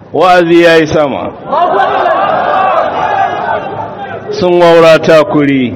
wa'azi ya yi sama sun waura takuri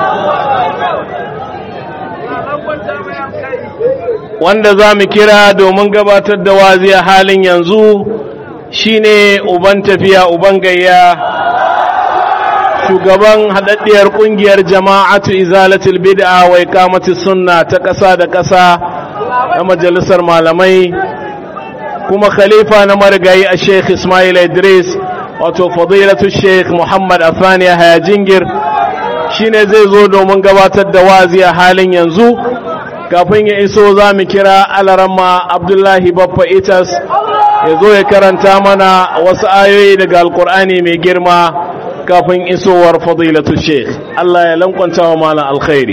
wanda za mu kira domin gabatar da wazi a halin yanzu shine uban tafiya uban gayya shugaban haɗaɗɗiyar ƙungiyar jama'atu izalatul bid'a wa iqamati sunna ta ƙasa da ƙasa na majalisar malamai kuma khalifa na marigayi a sheikh ismail idris wato fadilatu sheikh muhammad afani haya jingir shine zai zo domin gabatar da wazi a halin yanzu kafin ya iso za mu kira alarama abdullahi baffa itas ya zo ya karanta mana wasu ayoyi daga alkur'ani mai girma kafin isowar fadilatu sheikh Allah ya lankwanta wa malam alkhairi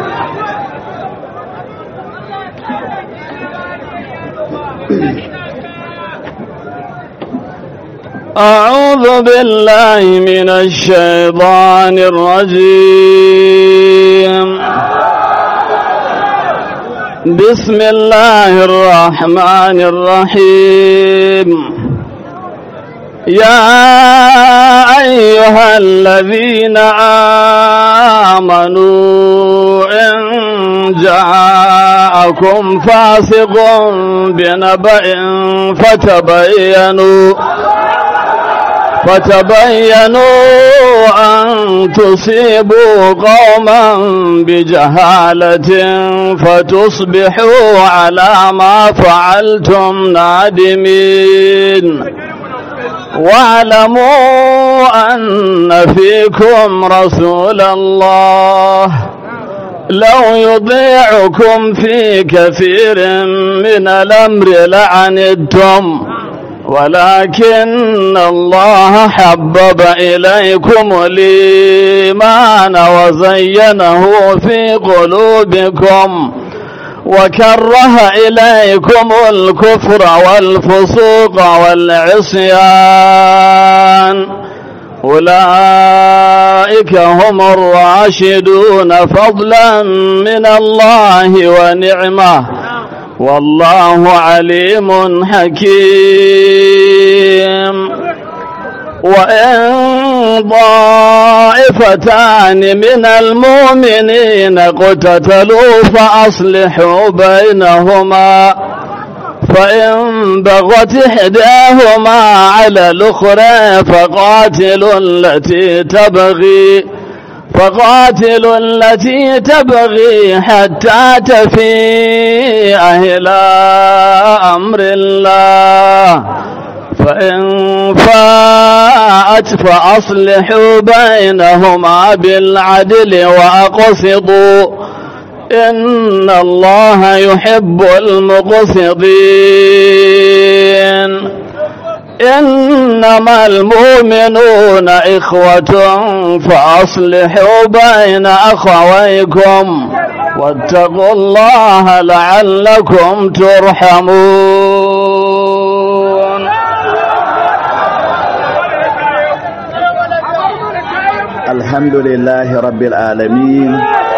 أعوذ بالله من الشيطان الرجيم بسم الله الرحمن الرحيم يا أيها الذين آمنوا إن جاءكم فاسق بنبأ فتبينوا فتبينوا أن تصيبوا قوما بجهالة فتصبحوا على ما فعلتم نادمين واعلموا أن فيكم رسول الله لو يضيعكم في كثير من الأمر لعنتم ولكن الله حبب إليكم الإيمان وزينه في قلوبكم وكره إليكم الكفر والفسوق والعصيان أولئك هم الراشدون فضلا من الله ونعمه والله عليم حكيم وإن ضائفتان من المؤمنين اقتتلوا فأصلحوا بينهما فإن بغت إحداهما على الأخرى فقاتلوا التي تبغي فقاتلوا التي تبغي حتى تفيء إلى أمر الله فإن فاءت فأصلحوا بينهما بالعدل وأقسطوا إن الله يحب المقسطين إنما المؤمنون إخوة فأصلحوا بين أخويكم واتقوا الله لعلكم ترحمون الحمد لله رب العالمين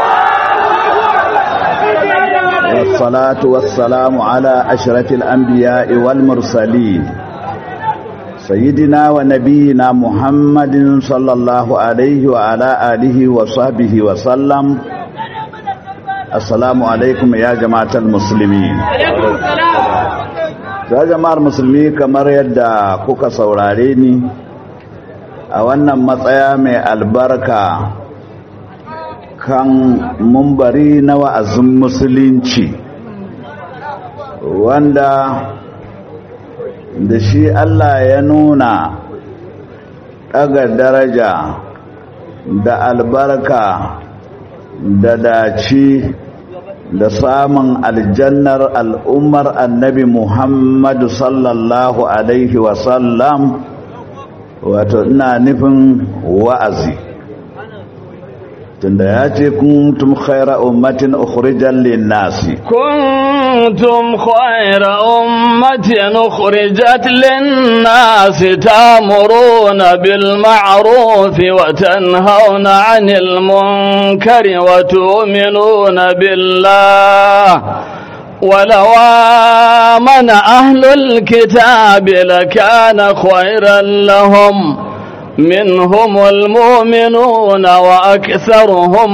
والصلاة والسلام على أشرف الأنبياء والمرسلين سيدنا ونبينا محمد صلى الله عليه وعلى آله وصحبه وسلم السلام عليكم يا جماعة المسلمين ya jama'ar musulmi kamar yadda kuka saurare ni a wannan matsaya mai albarka kan mumbari na wa'azin musulunci wanda da shi Allah ya nuna ɗaga daraja da albarka da dace da samun aljannar al'ummar annabi Muhammadu sallallahu Alaihi wasallam wato ina nufin wa'azi tunda ya ce kuntum khaira ummatin ukhrijan lin-nasi كنتم خير أمة أخرجت للناس تامرون بالمعروف وتنهون عن المنكر وتؤمنون بالله ولو آمن أهل الكتاب لكان خيرا لهم منهم المؤمنون وأكثرهم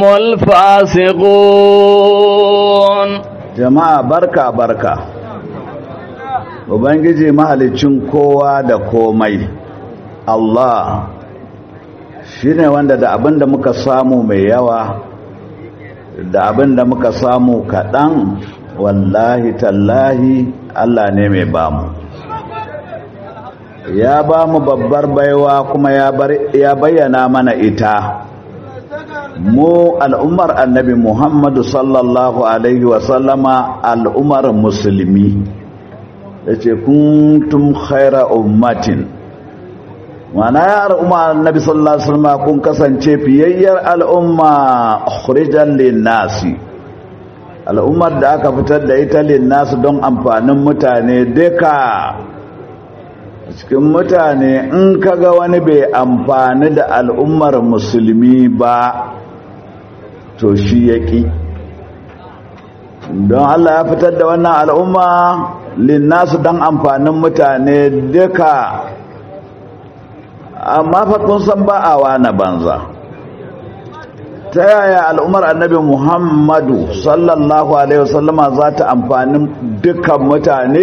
الفاسقون jama'a barka barka ubangiji mahalicin kowa da komai Allah shine wanda da abinda muka samu mai yawa da abinda muka samu kaɗan wallahi tallahi Allah ne mai bamu ya bamu babbar baiwa kuma ya bayyana mana ita mu al'ummar annabi muhammadu sallallahu alaihi wasallama al'ummar musulmi da ce kuntum khaira ummatin mana ya al'umma annabi sallallahu alaihi wasallama kun kasance fiyayyar al'umma khurijan linnasi al'ummar da aka fitar da ita linnasi don amfanin mutane duka cikin mutane in kaga wani bai amfani da al'ummar musulmi ba to shi yaki don Allah ya fitar da wannan al'umma linnasu don amfanin mutane duka amma kun san ba a wana banza ta yaya al'ummar annabi muhammadu sallallahu alaihi wasallama za ta amfanin dukkan mutane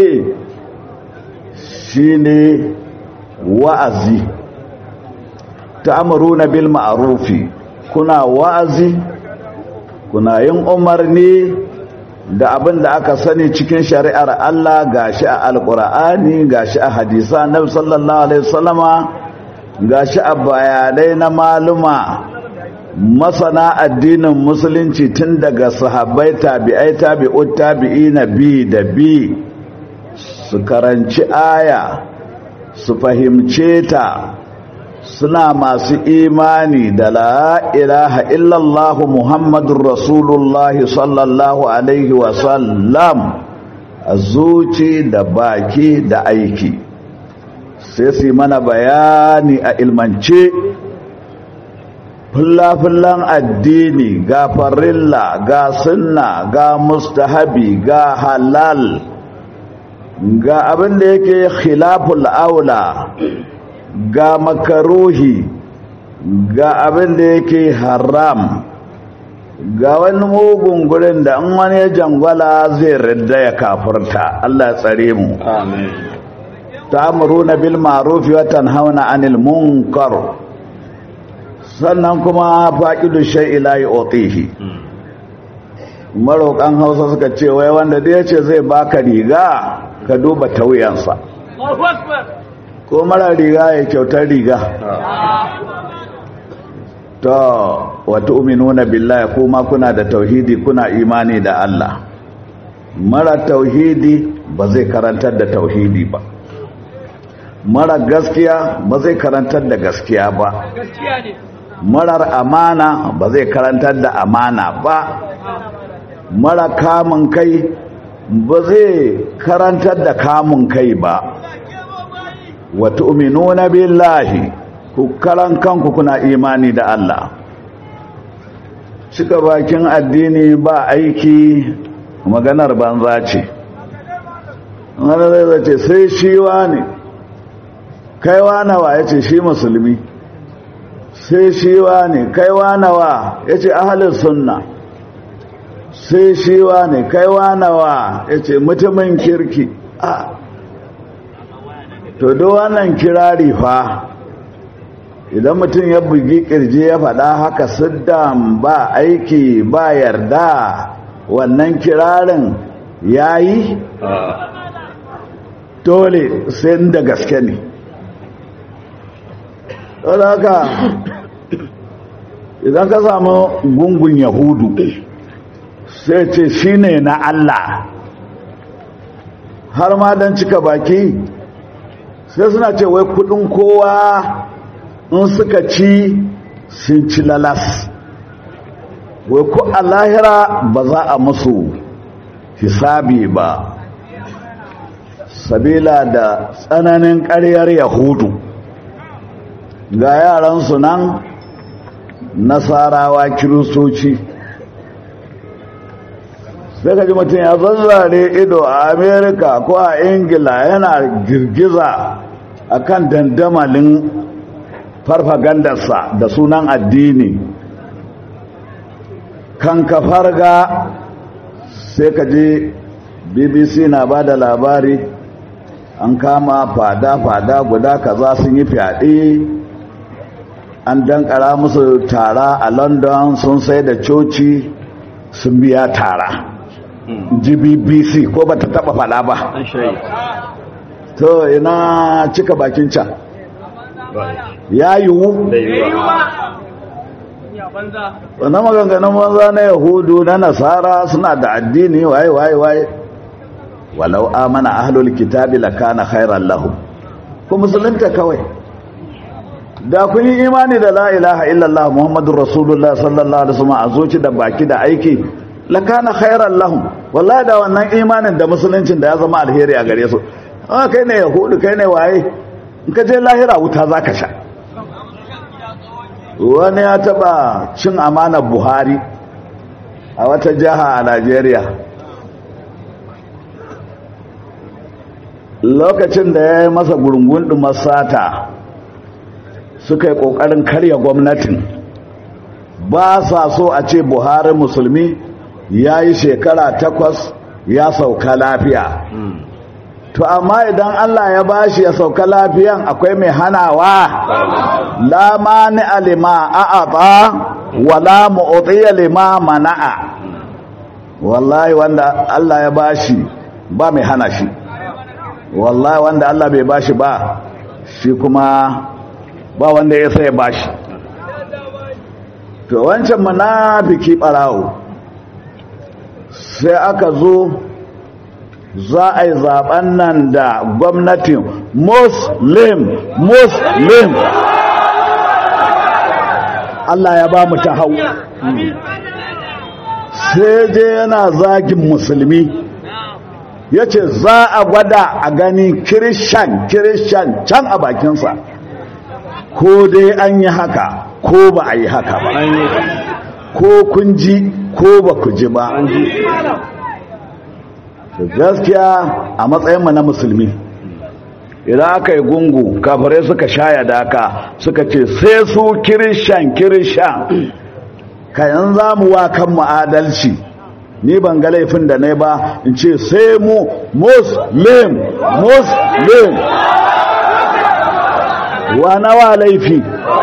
shine wa'azi ta'muruna bil ma'rufi kuna wa'azi kuna yin umarni da abin da aka sani cikin shari'ar Allah gashi a alqur'ani gashi a hadisa nabi sallallahu alaihi wasallama gashi a bayanai na maluma masana addinin musulunci tun daga sahabbai tabi'ai tabi'ut tabi'ina bi da bi su karanci aya su fahimce ta suna masu imani da la ilaha illallah muhammadun rasulullahi sallallahu alaihi wasallam a zuci da baki da aiki sai su mana bayani a ilmance fulla-fullan addini ga farilla ga sunna ga mustahabi ga halal ga abin da yake khilaful aula ga makaruhi ga abin da yake haram ga wani mugun gurin da in wani ya jangwala zai ridda ya kafurta Allah tsare mu amin ta'muruna bil ma'ruf wa tanhauna 'anil munkar sannan kuma faqidu shay'i la yu'tihi marokan Hausa suka ce wai wanda da yace zai baka riga ka duba tauyansa ko mara riga ya kyautar riga to wata uminuna billahi kuma kuna da tauhidi kuna imani da Allah mara tauhidi ba zai karantar da tauhidi ba mara gaskiya ba zai karantar da gaskiya ba marar amana ba zai karantar da amana ba mara kamun kai ba zai karantar da kamun kai ba wa tu'minuna billahi ku karan kanku kuna imani da Allah cika bakin addini ba aiki maganar banza ce wani zai zace sai shi ne kaiwa nawa ya ce shi musulmi sai shi ne kaiwa nawa ya ce ahalin sunna sai shi ne kaiwa nawa ya ce mutumin kirki a to do wannan kirari fa idan mutum ya bugi kirji ya faɗa haka siddam ba aiki ba yarda wannan kirarin ya yi dole sai da gaske ne haka idan ka samu gungun yahudu sai ce shi ne na Allah har ma don cika baki sai suna ce wai kudin kowa in suka ci sun ci lalas wai ku a lahira ba za a musu hisabi ba sabila da tsananin ƙaryar yahudu ga yaransu nan nasarawa kiristoci sai ka ji mutum ya zazzare ido a amerika ko a ingila yana girgiza a kan dandamalin farfagandarsa da sunan addini kan ka farga sai ka ji bbc na ba da labari an kama fada-fada guda kaza sun yi fyaɗe an dankara musu tara a london sun sai da coci sun biya tara gbbc ko ba ta taba fada ba to ina cika bakin can ya yiwu wannan maganganun banza na yahudu na nasara suna da addini waye waye waye walau amana ahlul kitabi lakana khairan lahum ku musulunta kawai da kun yi imani da la ilaha illallah muhammadur rasulullah sallallahu alaihi wasallam a zoci da baki da aiki lakana khairan lahum wallahi da wannan imanin da musuluncin da ya zama alheri a gare su ah kai ne yahudu kai ne waye in ka je lahira wuta zaka sha wani ya taba cin amanar buhari a wata jiha a Najeriya lokacin da ya yi masa gurungun sata suka yi ƙoƙarin karya gwamnatin ba sa so a ce buhari musulmi ya yi shekara takwas ya sauka lafiya to amma idan allah ya bashi ya sauka lafiyan akwai mai hanawa la mani alima a'ata wala mu'tiya lima mana'a wallahi wanda allah ya bashi ba mai hana shi wallahi wanda allah bai bashi ba shi kuma ba wanda ya sai bashi to wancan munafiki barawo sai aka zo za a yi zaben nan da gwamnatin muslim muslim Allah ya ba mu ta hau sai je yana zagin musulmi ya ce za a gwada a gani kirishan kirishan can a bakinsa ko dai an yi haka ko ba a yi haka ba ko kun ji ko ba ku ji ba gaskiya a matsayinmu na musulmi idan aka yi gungu kafirai suka shaya daka suka ce sai su kirishan kirishan kayan za mu wa kanmu adalci ni ban ga laifin da na ba in ce sai mu muslim muslim wa nawa laifi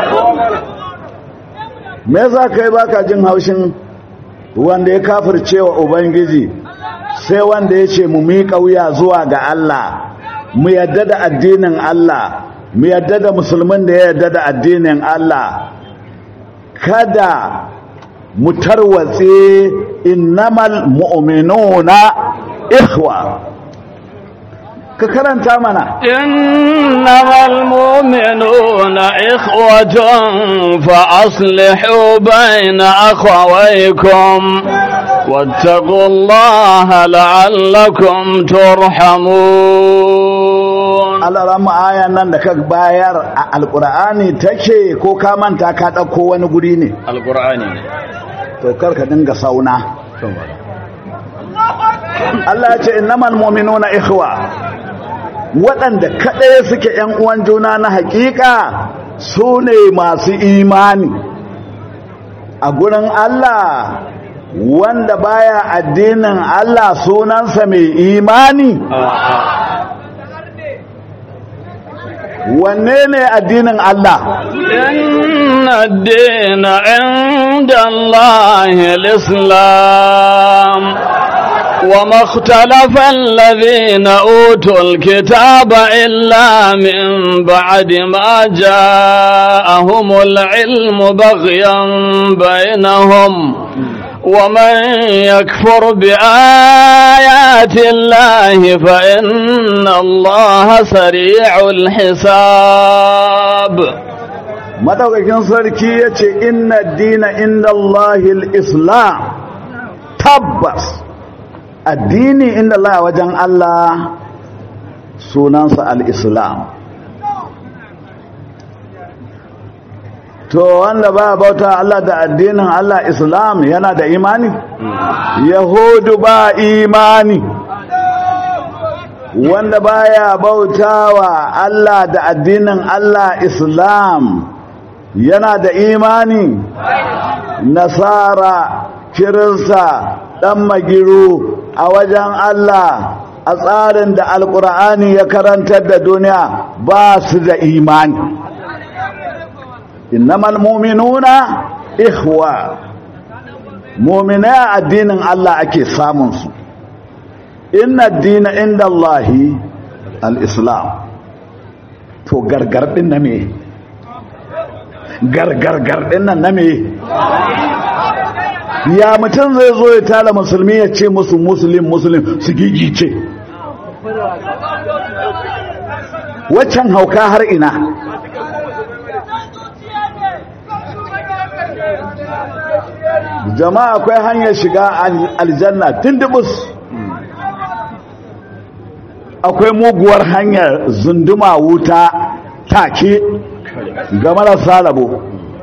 me za ka yi baka jin haushin wanda ya kafirce wa ubangiji sai wanda ya ce mu miƙa wuya zuwa ga Allah mu yadda da addinin Allah mu yadda da musulmin da ya yadda da addinin Allah kada mu tarwatse innamal mu'minuna ikhwa ka karanta mana innamal mu'minuna ikhwatun fa aslihu bayna akhawaykum واتقوا الله لعلكم ترحمون Allah ramu ayan nan da ka bayar a alkur'ani take ko ka manta ka ɗauko wani guri ne alqur'ani to kar ka dinga sauna Allah ya ce innamal mu'minuna ikhwa waɗanda kaɗai suke ‘yan uwan juna na haƙiƙa su ne masu imani a gurin Allah wanda baya addinin Allah sunansa mai imani wanne ne addinin Allah inna ad-dina 'inda Allahi al-islam وما اختلف الذين أوتوا الكتاب إلا من بعد ما جاءهم العلم بغيا بينهم ومن يكفر بآيات الله فإن الله سريع الحساب madaukakin sarki ya ce inna dina inda Allahil islam tabbas addini inda Allah wajen Allah sunansa al-islam to wanda ba bauta Allah da addinin Allah Islam yana da imani yahudu ba imani wanda baya bautawa Allah da addinin Allah Islam yana da imani nasara kirista dan magiru a wajen Allah a tsarin da alkur'ani ya karantar da duniya ba su da imani innamal mu'minuna ikhwa mu'mina addinin Allah ake samun su inna ad-dina inda Allahi al-islam to gargar din na me gargargar din nan na me ya mutum zai zo ya tala musulmi ya ce musu muslim muslim su gigice waccan hauka har ina jama'a akwai hanyar shiga aljanna tundubus akwai muguwar hanyar zunduma wuta take ga marasa rabo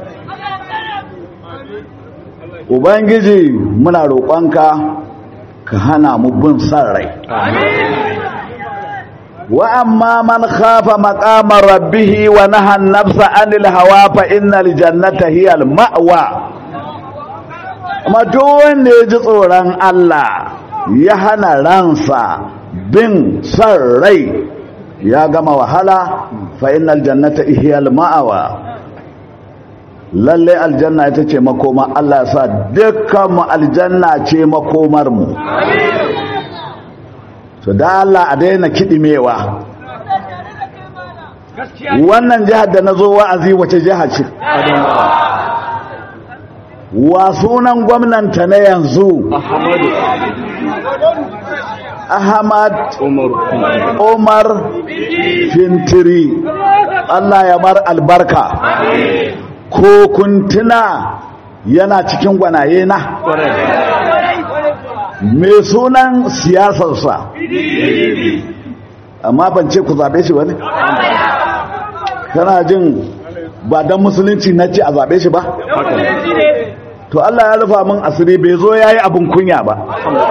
ubangiji muna roƙonka ka hana mu bin san rai wa amma man khafa maqama rabbih wa naha an-nafsa 'anil hawa fa innal jannata hiya al-ma'wa amma duk wanda ya ji tsoron Allah ya hana ransa bin san rai ya gama wahala fa innal jannata hiya al-ma'wa lalle aljanna ita ce makoma Allah ya sa dukkan mu aljanna ce makomar mu so da Allah a daina kidimewa wannan jihar da nazo wa'azi wace jiha ce wa sunan gwamnanta na yanzu Ahmad Umar Fintiri Allah ya mar albarka ko kuntuna yana cikin gwanaye na me sunan siyasarsa amma ban ce ku zaɓe shi ba ne kana jin ba don musulunci na ce a zaɓe shi ba to Allah ya rufa min asiri bai zo ya yi abin kunya ba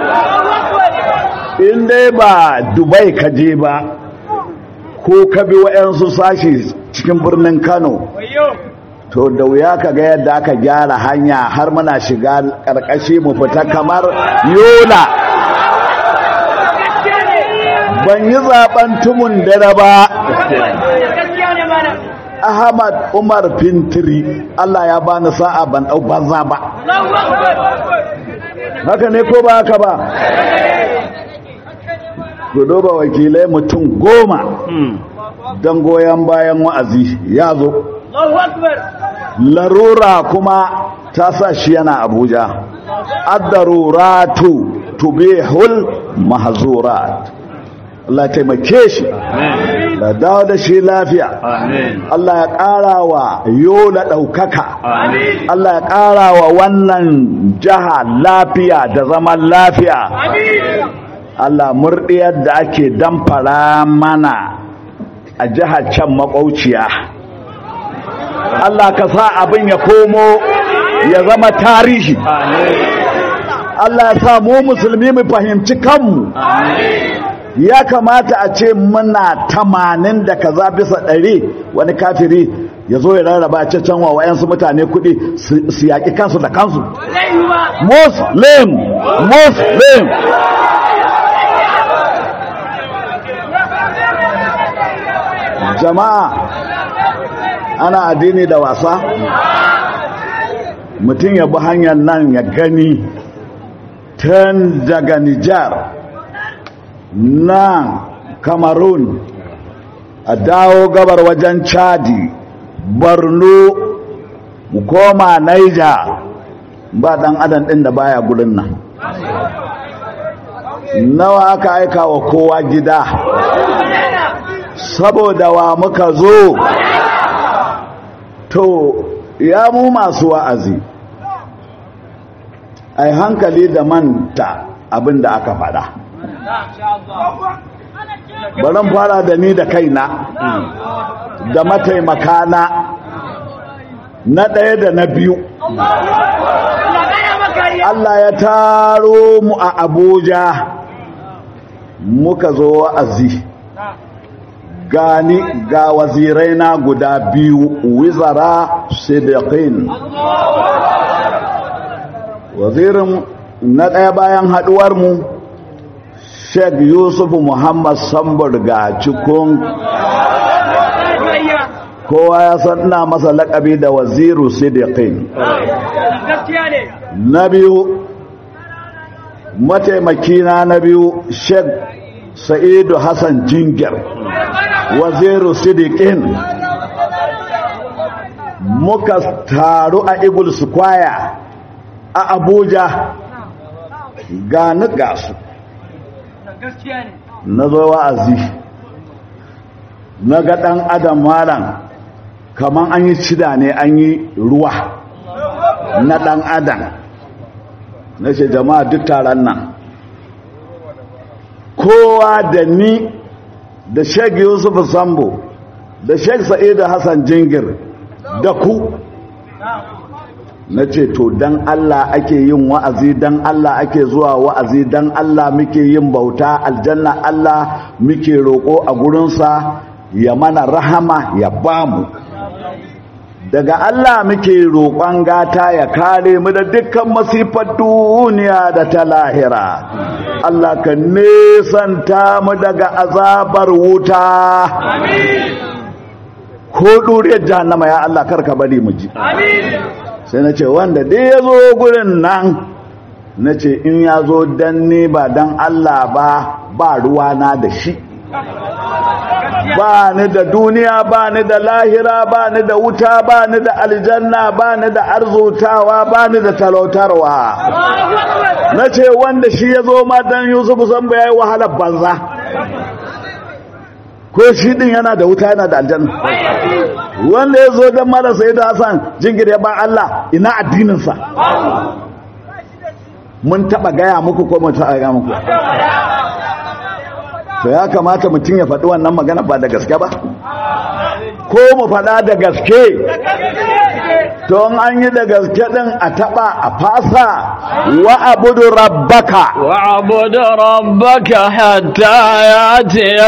in dai ba dubai ka je ba ko ka bi wa'yansu sashi cikin birnin kano to da wuya ka ga yadda aka gyara hanya har muna shiga ƙarƙashi mu fita kamar yola ban yi zaben tumun dare ba ahmad umar fintiri allah ya bani sa'a ban ɗau banza ba haka ne ko ba haka ba gudu ba wakilai mutum goma don goyon bayan wa'azi ya zo larura kuma ta sa shi yana abuja addaruratu tubihul mahzurat Allah taimake shi da dawo da shi lafiya Allah ya ƙara wa yola ɗaukaka Allah ya ƙara wa wannan jiha lafiya da zaman lafiya Allah murɗiyar da ake damfara mana a jihar can makwauciya Allah ka sa abin ya komo ya zama tarihi Allah ya sa mu musulmi mu fahimci kanmu ya kamata a ce muna tamanin da kaza bisa ɗari wani kafiri ya zo ya rarraba can wa wayansu mutane kuɗi su yaƙi kansu da kansu muslim muslim jama'a ana addini da wasa mutum ya bi hanyar nan ya gani tun daga nijar nan cameroon a dawo gabar wajen chadi borno mu koma naija ba dan adam din da baya gurin nan nawa aka aika wa kowa gida saboda wa muka zo to ya mu masu wa'azi ai hankali da manta abin da aka faɗa baran fara da ni da kaina da mataimakana na ɗaya da na biyu Allah ya taro mu a Abuja muka zo wa'azi gani ga wazirai na guda biyu wizara sidiqin wazirin na ɗaya bayan haɗuwar mu Sheikh Yusuf Muhammad Sambar ga cikin kowa ya san ina masa laƙabi da waziru sidiqin na biyu mataimakina na biyu Sheikh Sa'idu Hassan Jingir waziru sidiqin muka taru a Eagle Square a Abuja ga ni gasu na zo wa'azi na ga ɗan adam malam kaman an yi cida ne an yi ruwa na ɗan adam na ce jama'a duk taron nan kowa da ni da sheik yusuf sambo da sheik sa'idu hassan jingir da ku na ce to dan Allah ake yin wa'azi dan Allah ake zuwa wa'azi dan Allah muke yin bauta aljanna Allah muke roƙo a gurinsa ya mana rahama ya bamu daga Allah muke roƙon gata ya kare mu da dukkan masifar duniya da ta lahira Allah ka nesanta mu daga azabar wuta ko duriyar jahannama ya Allah karka bari mu ji sai na ce wanda dai ya zo gurin nan na ce in ya zo don ni ba don Allah ba ba ruwana da shi ba ni da duniya ba ni da lahira ba ni da wuta ba ni da aljanna ba ni da arzutawa ba ni da talautarwa na ce wanda shi ya zo ma don yusuf san ya yi wahalar banza ko shi din yana da wuta yana da aljanna wanda ya zo don mara sai da hasan jingir ya ba Allah ina addininsa mun taba gaya muku ko mun taba gaya muku to ya kamata mutum ya faɗi wannan magana ba da gaske ba ko mu faɗa da gaske to an yi da gaske ɗin a taɓa a fasa wa abudu rabbaka wa abudu rabbaka hatta ya ce ya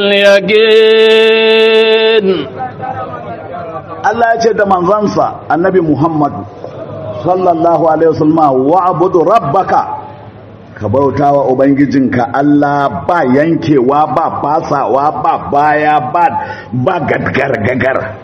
yaƙin Allah ya ce da manzansa annabi Muhammad sallallahu alaihi wasallam wa abudu rabbaka ka bauta wa Ubangijinka Allah ba yankewa ba fasawa ba baya ba ba gadgar-gagar.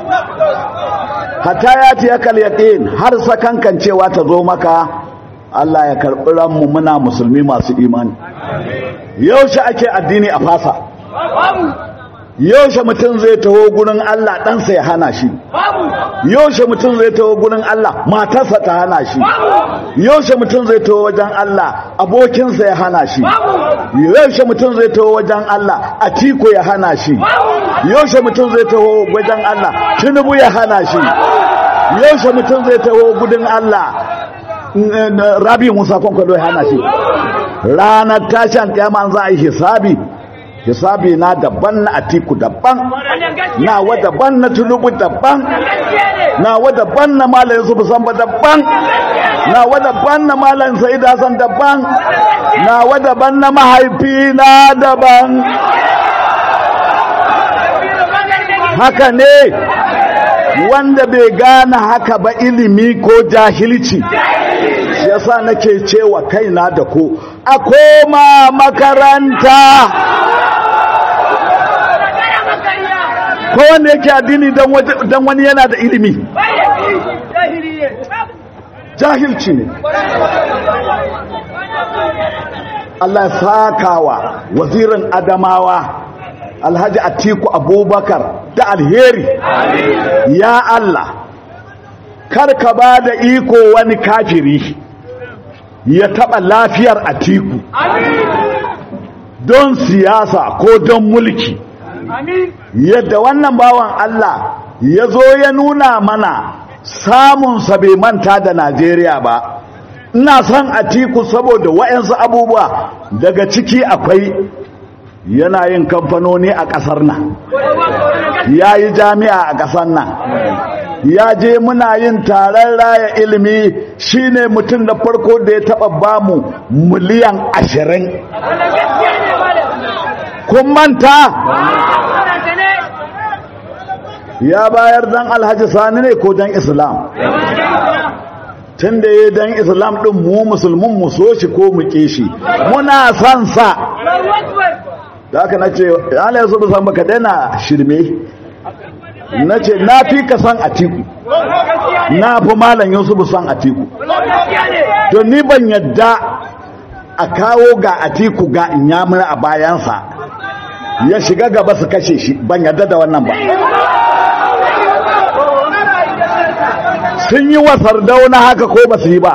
Hata ya ce ya kalyaƙin har sakankan cewa ta zo maka Allah ya karɓi ranmu muna musulmi masu imani. Yaushe ake addini a fasa? Yaushe mutum zai taho gurin Allah ɗansa ya hana shi? Yaushe mutum zai taho gurin Allah matarsa ta hana shi? yaushe mutum zai taho wajen Allah abokinsa ya hana shi yaushe mutum zai taho wajen Allah atiko ya hana shi yaushe mutum zai taho wajen Allah tinubu ya hana shi yaushe mutum zai taho gudun Allah rabi musa kwankwado ya hana shi ranar tashin kyaman za a yi hisabi hisabi na daban na atiku daban na wa daban na tulubu daban na wa daban na malayin su ba daban na wa daban na malayin sa'id hasan daban na wa daban na mahaifi na daban haka ne wanda bai gane haka ba ilimi ko jahilci yasa nake cewa kaina da ku a koma makaranta ko wanda yake addini don wani yana da ilimi jahilci ne Allah sakawa wazirin adamawa alhaji atiku abubakar da alheri ya Allah karka ba da iko wani kafiri ya taɓa lafiyar atiku don siyasa ko don mulki yadda wannan bawan Allah ya zo ya nuna mana samunsa bai manta da Najeriya ba ina son atiku saboda wa'yansu abubuwa daga ciki akwai yana yin kamfanoni a ƙasar nan ya yi jami'a a ƙasar nan ya je muna yin taron raya ilimi shine mutum da farko da ya taba bamu miliyan ashirin kun manta ya bayar dan alhaji sani ne ko dan islam tun da ya dan islam din mu musulmin mu so shi ko mu ke shi muna son sa da haka na ce ala yasu da san baka daina shirme na ce na fi ka san atiku na fi malam yusuf san atiku to ni ban yadda a kawo ga atiku ga inyamur a bayansa ya shiga gaba su kashe shi ban yadda da wannan ba sun yi wa sardauna haka ko ba su yi ba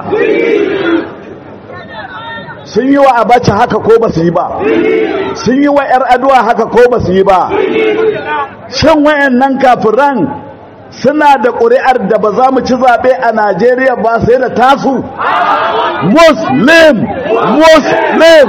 sun yi wa abacha haka ko ba su yi ba sun yi wa ‘yar aduwa haka ko ba su yi ba shan wayannan kafiran suna da ƙuri'ar da ba za mu ci zaɓe a najeriya ba sai da tasu muslim muslim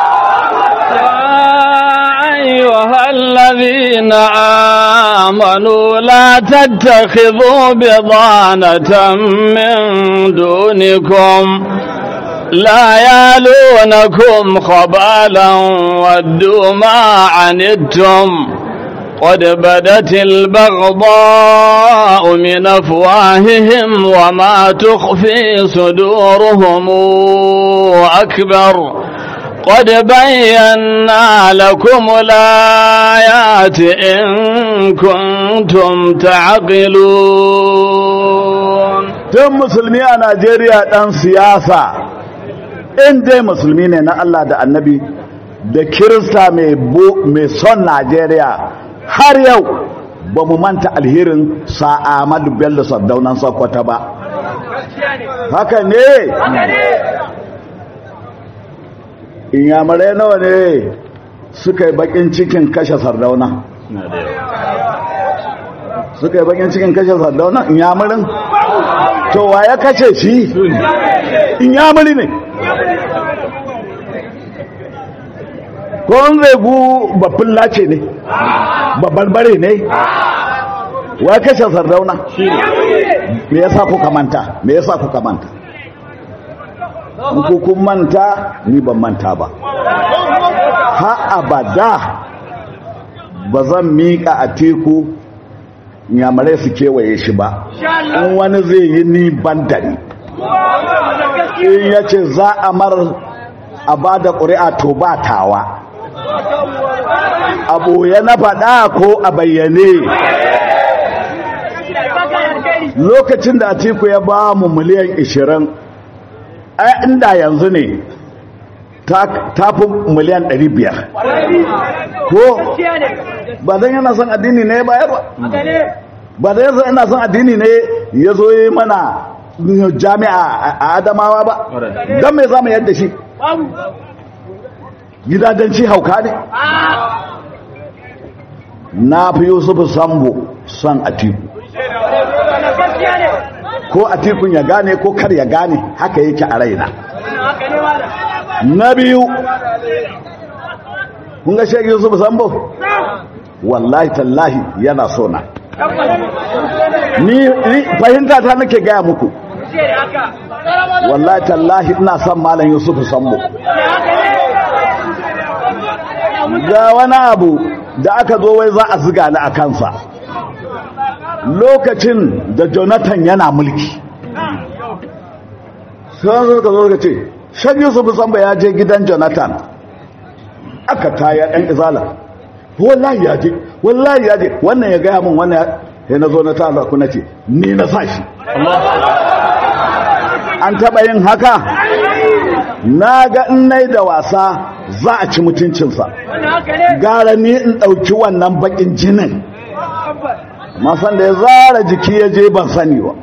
أيها الذين آمنوا لا تتخذوا بضانة من دونكم لا يالونكم خبالا ودوا ما عنتم قد بدت البغضاء من أفواههم وما تخفي صدورهم أكبر قد بينا لكم الآيات إن كنتم تعقلون tun musulmi a najeriya ɗan siyasa in dai musulmi ne na allah da annabi da kirista mai son najeriya har yau ba mu manta alherin sa'amadu bello sardaunan sokoto ba haka ne inyamurai nawa ne suka yi bakin cikin kashe sardauna suka yi bakin cikin kashe sardauna inyamurin to wa ya kace shi inyamuri ne ko an zaigu babban lace ne babarbare ne wa kashe sardauna me yasa kuka manta me yasa kuka manta ku kun manta ni ban manta ba ha abada ba zan miƙa a teku nyamarai su kewaye shi ba in wani zai yi ni bandari in ya ce za a mar a ba da ƙuri'a to ba tawa abu ya na faɗa ko a bayyane lokacin da atiku ya ba mu miliyan 20 ai inda yanzu ne ta fi miliyan 500 ko ba don yana son addini ne bayar ba ba don yana son addini ne ya zo yi mana jami'a a adamawa ba don mai zama yadda shi gidajenci hauka ne na fi yusufu sambo son atiku ko atikun ya gane ko kar ya gane haka yake a raina na biyu kun ga shek yusuf sambo wallahi tallahi yana so na ni fahimta ta nake gaya muku wallahi tallahi ina son malam yusuf sambo ga wani abu da aka zo wai za a ziga ni a kansa lokacin da jonathan yana mulki sai suka zo ka ce shan yusuf samba ya je gidan jonathan aka taya ɗan izala wallahi ya je wallahi ya je wannan ya gaya min wannan ya na zo na ta ku na ce ni na sa shi an taɓa yin haka na ga nai da wasa za a ci mutuncinsa gara ni in ɗauki wannan baƙin jinin masan da ya zara jiki ya je ban sani ba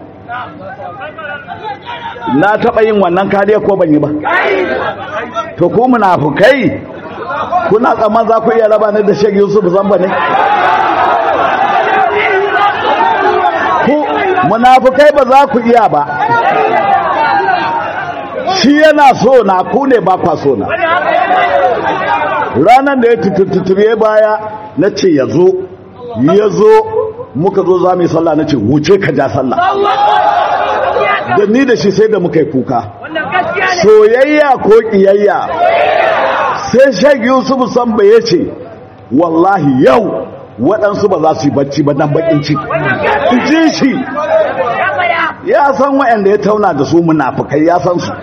na taɓa yin wannan kariya ko ban yi ba to ku munafukai kuna tsaman za ku iya raba ni da shek yusuf zamba ne ku munafukai ba za ku iya ba shi yana so na ku ne ba kwa so na ranar da ya tututuye baya na ce ya zo ya zo muka zo za mu yi sallah na ce wuce ka ja sallah da ni da shi sai da muka yi kuka soyayya ko ƙiyayya sai shag yusuf samba ya ce wallahi yau waɗansu ba za su yi bacci ba dan bakin ciki in ji shi ya san waɗanda ya tauna da su munafukai ya san su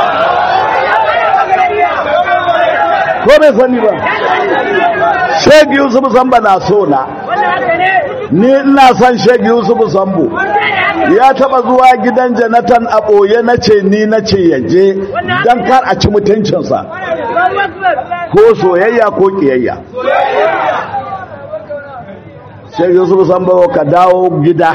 ko bai sani ba shag yusuf samba na so na ni ina son shag yusuf sambo ya taba zuwa gidan janatan a ɓoye na ce ni na ce yaje don kar a ci mutuncinsa ko soyayya ko ƙiyayya sai yusuf sambo ka dawo gida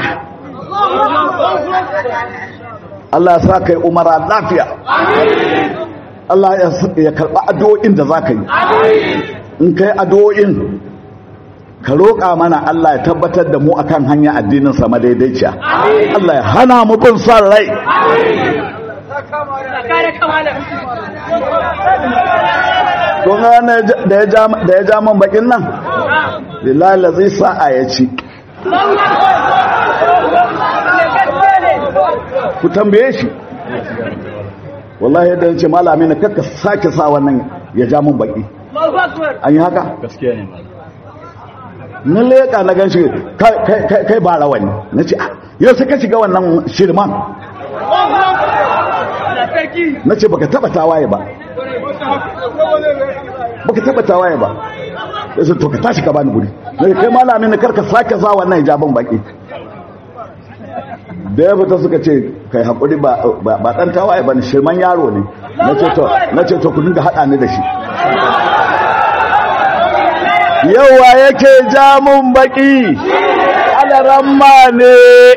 Allah ya sa kai umara lafiya Allah ya karɓa addu'o'in da za ka yi in kai addu'o'in ka roƙa mana Allah ya tabbatar da mu akan hanya addinin sa madaidaiciya Allah ya hana mu bin son rai to da ya ja da ya ja man bakin nan billahi la zai sa'a ya ci ku tambaye shi wallahi yadda ce malami na kakka sake sa wannan ya ja mun baki an yi haka gaskiya ne na leƙa na gan shi kai ba rawani na ce yau sai ka shiga wannan shirman na ce baka taba tawaye ba baka taba tawaye ba ya ce to ka tashi ka bani guri na ce kai malami na karka sake sa wannan hijabin baki da ya fita suka ce kai haƙuri ba ɗan tawaye ba ne shirman yaro ne na ce to ku dinga haɗa ni da shi yawa yake jamun baki alaramma ne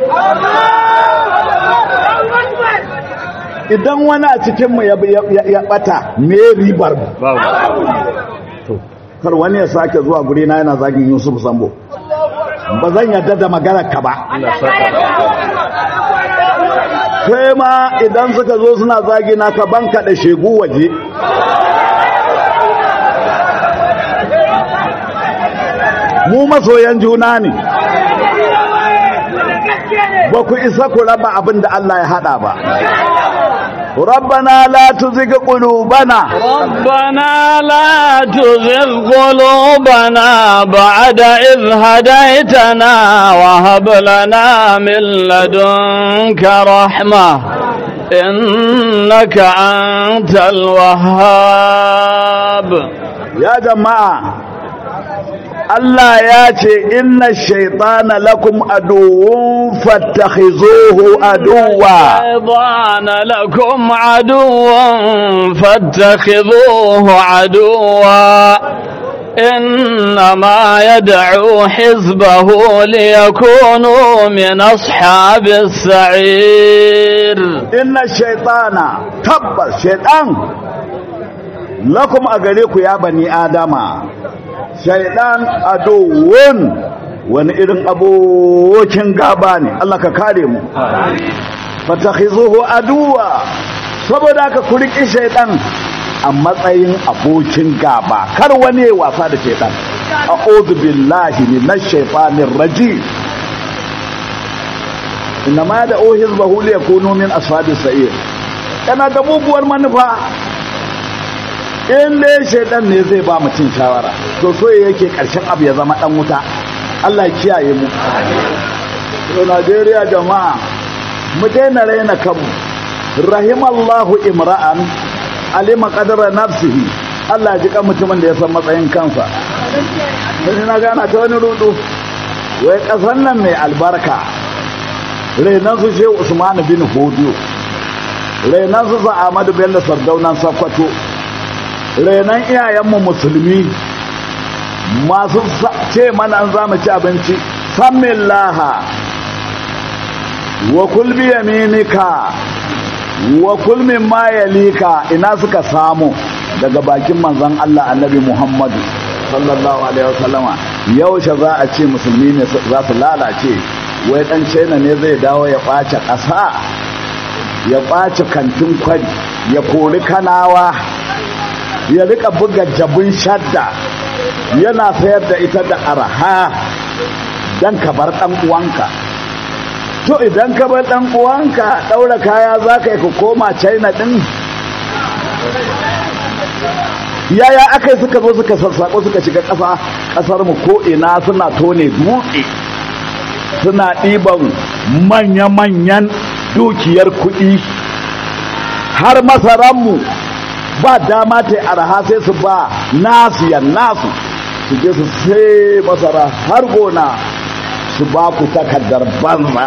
idan wani a cikinmu ya bata me ribar mu kar wani ya sake zuwa guri na yana zagin yusuf sambo ba zan yadda da maganar ka ba kai ma idan suka zo suna zagi na ka banka da shegu waje mu masoyan juna ne ba ku isa ku raba abin da Allah ya hada ba ربنا لا تزغ قلوبنا ربنا لا تزغ قلوبنا بعد إذ هديتنا وهب لنا من لدنك رحمة إنك أنت الوهاب يا جماعة Allah ya ce inna shaitana lakum aduwwun fattakhizuhu aduwwa shaitana lakum aduwwan fattakhizuhu aduwwa إنما يدعو حزبه ليكونوا من أصحاب السعير إن الشيطان تبا شيطان لكم أغريكم يا بني آدم shaidan adowun wani irin abokin gaba ne Allah ka kare mu fatakhizuhu aduwa saboda ka kuriki shaidan a matsayin abokin gaba kar wani wasa da shaidan a'udhu billahi minash shaitanir rajim inma da hizbahu li yakunu min ashabis sa'ir kana da muguwar manufa in dai shaidan ne zai ba mutum shawara to so yake karshen abu ya zama dan wuta Allah kiyaye mu to Najeriya jama'a mu daina raina kanmu rahimallahu imra'an alima qadara nafsihi Allah ji kan mutumin da ya san matsayin kansa sai na gana ta wani rudu wai kasan nan mai albarka renan su shehu Usman bin Hodiyo renan su sa Ahmadu Bello Sardaunan Sokoto renon iyayenmu musulmi masu ce mana an zama ci abinci sammin laha wa kulbi yaminika wa kulmin mayalika ina suka samu daga bakin manzan Allah annabi Muhammadu sallallahu alaihi wasallama yaushe za a ce musulmi ne za su lalace wai dan china ne zai dawo ya ɓace ƙasa ya ɓace kantin kwari ya kori kanawa ya rika buga jabin shadda yana sayar da ita da arha don ka bar ɗan uwanka to idan ka bar ɗan uwanka ɗaura kaya za ka yi ka koma china ɗin yaya aka yi suka zo suka sassaƙo suka shiga ƙasa ƙasarmu ko'ina suna tone dutse suna ɗiban manya-manyan dukiyar kuɗi har masaranmu ba dama ta arha sai su ba nasu yan nasu su je su sai masara har gona su ba ku takardar banza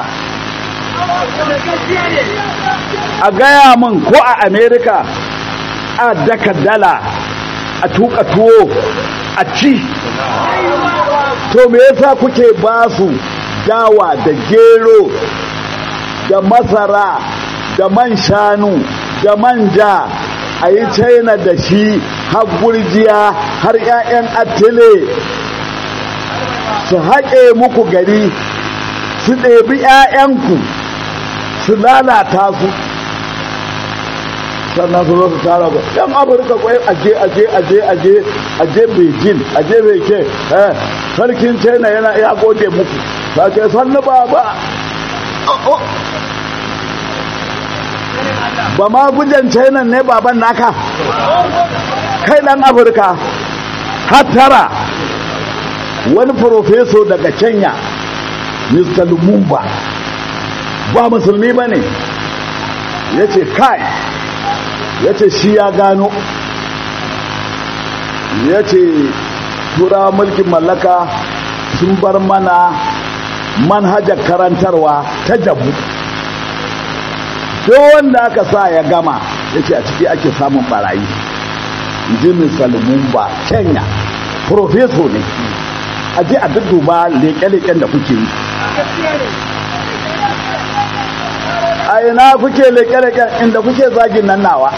a gaya min ko a amerika a daka dala a tuka tuwo a ci to me yasa kuke ba su dawa da gero da masara da man shanu da manja a yi china da shi har gurjiya har 'ya'yan attile su haƙe muku gari su ɗebi 'ya'yanku su lalata su sannan su zo su tara ba yan afirka kwai aje aje aje aje aje beijing aje beke eh sarkin china yana ya gode muku ta ce sannu ba ba ba ma gujen china ne baban naka kai dan afirka hatara wani profeso daga kenya mr lumumba ba musulmi ba ne ya ce kai ya ce shi ya gano ya ce turawa mulkin mallaka sun bar mana manhajar karantarwa ta jabu don wanda aka sa ya gama ya ce a ciki ake samun barayi jimin salmumba kenya profeso ne a je a dudduba leƙe-leƙen da kuke yi a ina kuke leƙe-leƙen inda kuke zagin nan nawa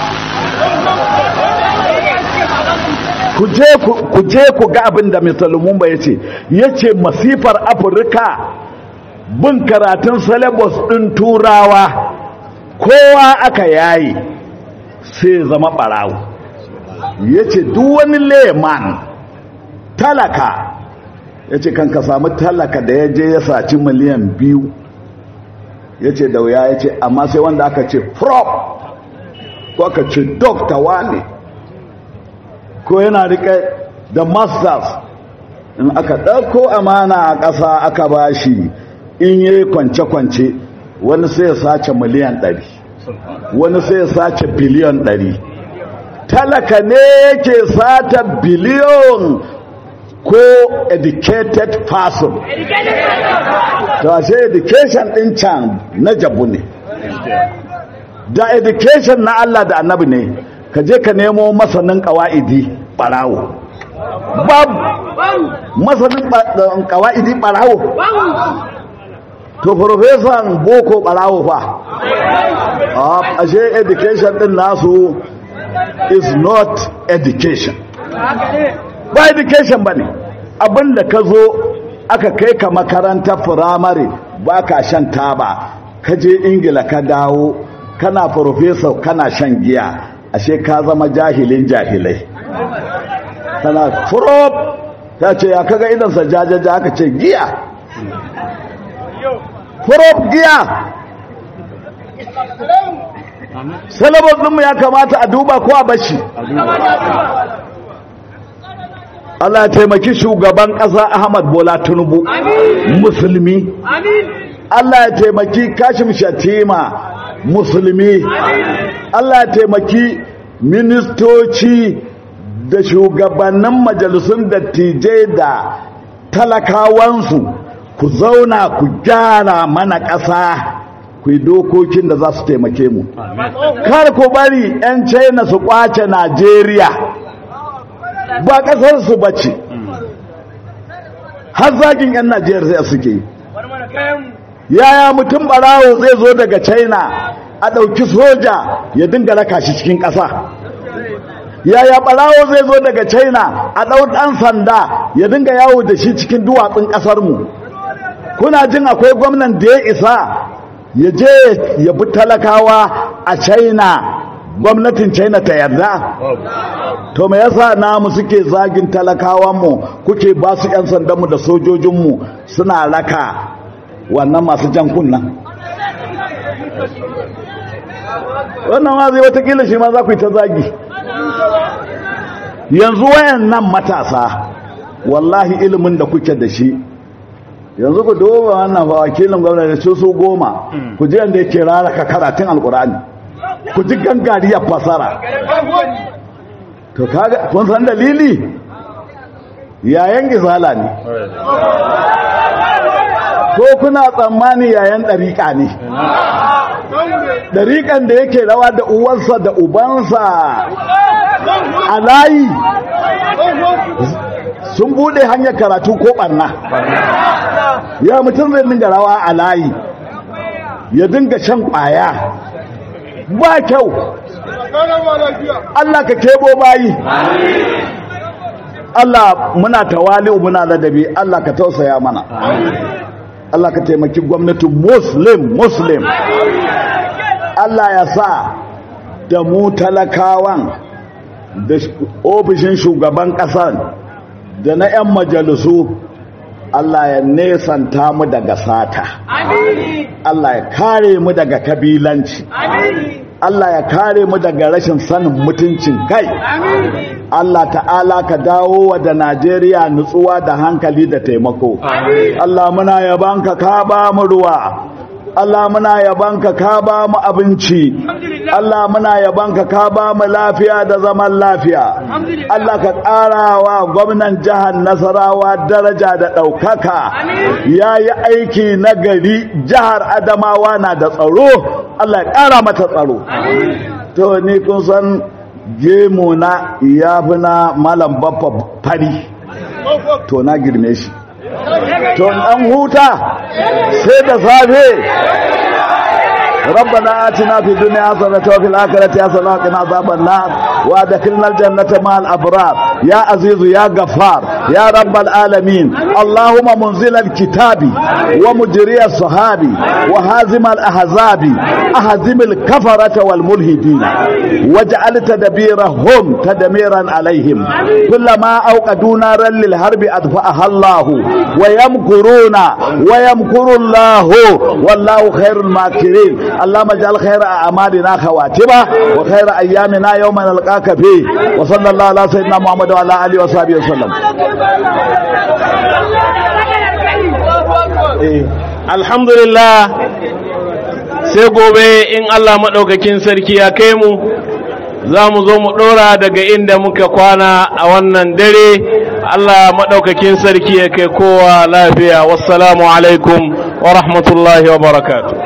ku je ku ga abin da Mr. Lumumba ya ce ya ce masifar afirka bin karatun syllabus ɗin turawa kowa aka yayi sai zama ɓarawo ya ce wani leman talaka ya ce kan ka samu talaka da ya je ya saci miliyan biyu ya ce da wuya ya ce amma sai wanda aka ce prop ko aka ce dokta wane ko yana rike da masters in aka ɗauko amana a ƙasa aka bashi in yi kwance-kwance wani sai ya sace miliyan ɗari wani sai ya sace biliyon ɗari talaka ne yake sata biliyon ko educated person to ashe education ɗin can na jabu ne da education na Allah da annabi ne ka je ka nemo masanin ƙawa'idi ɓarawo babu masanin ƙawa'idi ɓarawo to profesan boko ɓarawo fa ashe education ɗin nasu is not education ba education ba ne abinda ka zo aka kai ka makaranta firamare ba ka shan taba ka je ingila ka dawo kana professor kana shan giya ashe ka zama jahilin jahilai kana furop ta ce ya kaga idansa jajaja aka ce giya furop giya salabar ɗinmu ya kamata a duba ko a bashi Allah ya taimaki shugaban ƙasa Ahmad Bola Tinubu musulmi Allah ya taimaki Kashim Shatima musulmi Allah ya taimaki ministoci da shugabannin majalisun dattijai da talakawansu ku zauna ku gyara mana ƙasa ku yi dokokin da za su taimake mu kar ku bari 'yan china su kwace najeriya ba ƙasarsu ba ce har zagin 'yan najeriya suke yaya mutum barawo zai zo daga china a ɗauki soja ya dinga raka shi cikin ƙasa yaya barawo zai zo daga china a ɗau ɗan sanda ya dinga yawo da shi cikin duwatsun ƙasarmu kuna jin akwai gwamnan da ya isa ya je ya bi talakawa a china gwamnatin china ta yarda to me yasa namu suke zagin talakawanmu kuke ba su 'yan sandanmu da sojojinmu suna raka wannan masu jan kunnan wannan ma zai watakila shi ma za ku yi ta zagi yanzu wayan nan matasa wallahi ilimin da kuke da shi yanzu ku duba wannan ba wakilin gwamnati da su goma ku ji yadda yake raraka karatun alkur'ani ku ji gangariyar fasara to kaga kun san dalili yayan gizala ne ko kuna tsammani yayan ɗariƙa ne ɗariƙan da yake rawa da uwansa da ubansa a layi sun bude hanyar karatu ko ɓanna ya mutum zai dinga rawa a layi ya dinga shan ƙwaya ba kyau Allah ka kebo bayi Allah muna tawali muna ladabi Allah ka tausaya mana Allah ka taimaki gwamnatin muslim muslim Allah ya sa da mu talakawan da ofishin shugaban ƙasar da na 'yan majalisu Allah ya nesanta mu daga sata Allah ya kare mu daga kabilanci Allah ya kare mu daga rashin sanin mutuncin kai Allah ta'ala ka dawo wa da Najeriya nutsuwa da hankali da taimako Allah muna yabanka ka ba mu ruwa Allah muna yabanka ka ba mu abinci Allah muna yabanka ka ba mu lafiya da zaman lafiya Allah ka ƙarawa gwamnan jihar Nasarawa daraja da ɗaukaka ya yi aiki na gari jihar Adamawa na da tsaro Allah ya ƙara mata tsaro to ni kun san gemu na ya fi na malam baffa fari to na girme shi to an huta sai da safe ربنا آتنا في الدنيا حسنة وفي الآخرة حسنة وقنا عذاب النار وادخلنا الجنة مع الأبرار يا عزيز يا غفار يا رب العالمين اللهم منزل الكتاب ومجري الصحابي وهازم الأحزاب أهزم الكفرة والملحدين واجعل تدبيرهم تدميرا عليهم كلما أوقدوا نارا للحرب أدفأها الله ويمكرون ويمكر الله والله خير الماكرين اللهم اجعل خير اعمالنا خواتمه وخير ايامنا يوم نلقاك فيه وصلى الله على سيدنا محمد وعلى اله وصحبه وسلم alhamdulillah sai gobe in Allah maɗaukakin sarki ya kai mu za mu zo mu ɗora daga inda muka kwana a wannan dare Allah maɗaukakin sarki ya kai kowa lafiya wassalamu alaikum wa rahmatullahi wa barakatuh